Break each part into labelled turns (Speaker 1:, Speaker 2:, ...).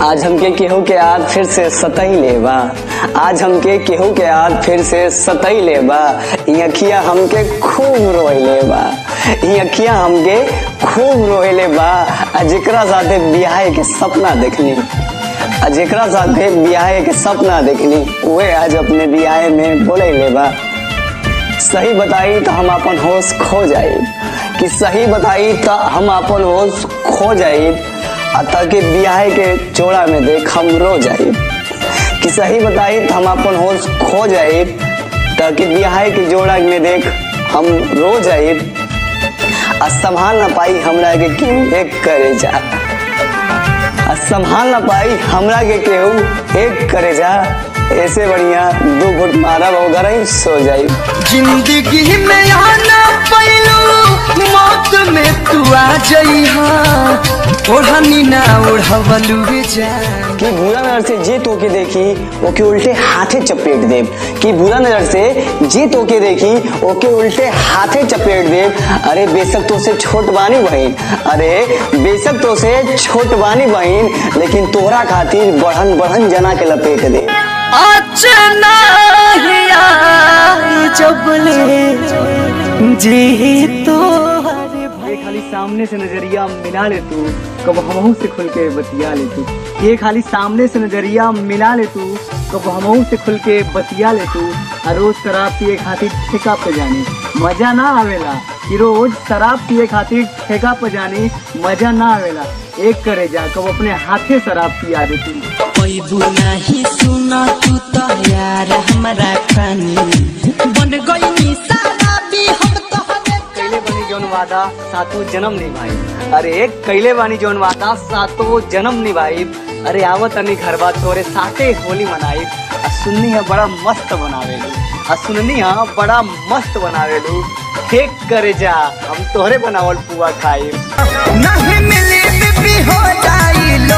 Speaker 1: आज हमके केहू के याद फिर से सतही लेबा आज हमके केहू के याद फिर से सतही लेबा ई अखिया हमके खूब रोइले बा ई अखिया हमके खूब रोइले बा आ जेकरा साथे बियाहे के सपना देखनी आ जेकरा साथे बियाहे के सपना देखनी उहे आज अपने बियाहे में बोले बा सही बताई तो हम अपन होश खो जाए कि सही बताई तो हम अपन होश खो जाए ताकि बियाह के चोड़ा में देख हम रो जाए कि सही बताई तो हम अपन होश खो जाए ताकि बियाह के जोड़ा में देख हम रो जाए आ संभाल ना पाई हमरा के क्यों एक करे जा आ संभाल ना पाई हमरा के केहू एक करे जा ऐसे बढ़िया दो घुट मारा वगैरह ही सो जाई
Speaker 2: जिंदगी में आना पैलू मौत में तू आ जइहा ओढ़नी ना ओढ़वलू जान
Speaker 1: कि बुरा नजर से जे तोके देखी ओके उल्टे हाथे चपेट देव कि बुरा नजर से जे तोके देखी ओके उल्टे हाथे चपेट देव अरे बेशक तो से छोट बानी बहन अरे बेशक तो से छोट बानी बहन लेकिन तोहरा खातिर बढ़न बढ़न जना के लपेट दे
Speaker 2: अचना हिया जबले जी तो
Speaker 3: ये खाली सामने से नजरिया मिला ले तू कब हमहू से खुल के बतिया ले तू ये खाली सामने से नजरिया मिला ले तू कब हमहू से खुल के बतिया ले तू आ रोज शराब पिए खातिर ठेका पे जाने मजा ना आवेला कि रोज शराब पिए खातिर ठेका पे जाने मजा ना आवेला एक करे जा कब अपने हाथे शराब पिया दे तू
Speaker 2: पैबू नहीं सुना तू तो यार हमारा खानी बन गई सारा भी हम तो
Speaker 3: कैले बनी जौन वादा सातों जन्म निभाई अरे कैले बानी जौन वादा सातों जन्म निभाई अरे आवत अनी घर बात तोरे साथे होली मनाई आ सुननी है बड़ा मस्त बनावेलू आ सुननी है बड़ा मस्त बनावेलू ठीक करे जा हम तोहरे बनावल पुआ खाई
Speaker 2: नहीं मिली बीबी हो जाई लो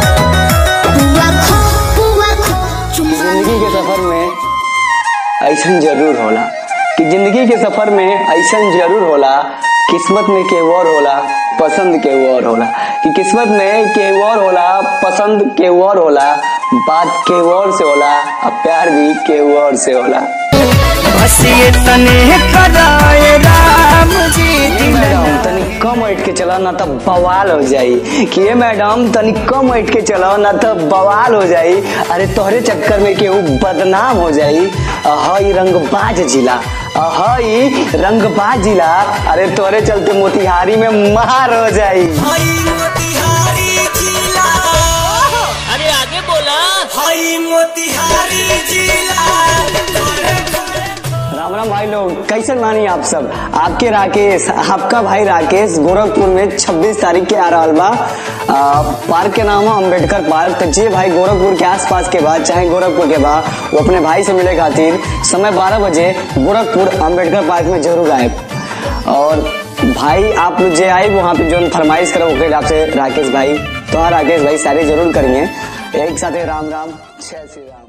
Speaker 1: जिंदगी के सफर में ऐसा जरूर होला कि जिंदगी के सफर में ऐसा जरूर होला किस्मत में के और होला पसंद के और होला कि किस्मत में के और होला पसंद के और होला बात के और से होला और प्यार भी के और से होला
Speaker 2: बसिए तने कराए राम जी
Speaker 1: ये मैडम तनी कम हट के चला ना तो बवाल हो जाई कि ये मैडम तनी कम हट के चलाओ ना तो बवाल हो जाई अरे तोहरे चक्कर में केहू बदनाम हो जाई हई रंगबाज जिला हई रंगबाज जिला अरे तोहरे चलते मोतिहारी में मार हो जाई
Speaker 2: अरे आगे बोला हई मोतिहारी जिला
Speaker 1: राम राम भाई लोग कैसे मानी आप सब आपके राकेश आपका भाई राकेश गोरखपुर में 26 तारीख के आ रहा बा आ, पार्क के नाम है अम्बेडकर पार्क तो जे भाई गोरखपुर के आसपास के बाद चाहे गोरखपुर के बाद वो अपने भाई से मिले खातिर समय 12 बजे गोरखपुर अम्बेडकर पार्क में जरूर आए और भाई आप लोग जे आए वहाँ पे जो फरमाइश करो ओके आपसे राकेश भाई तो हाँ राकेश भाई सारे जरूर करेंगे एक साथ राम राम जय श्री राम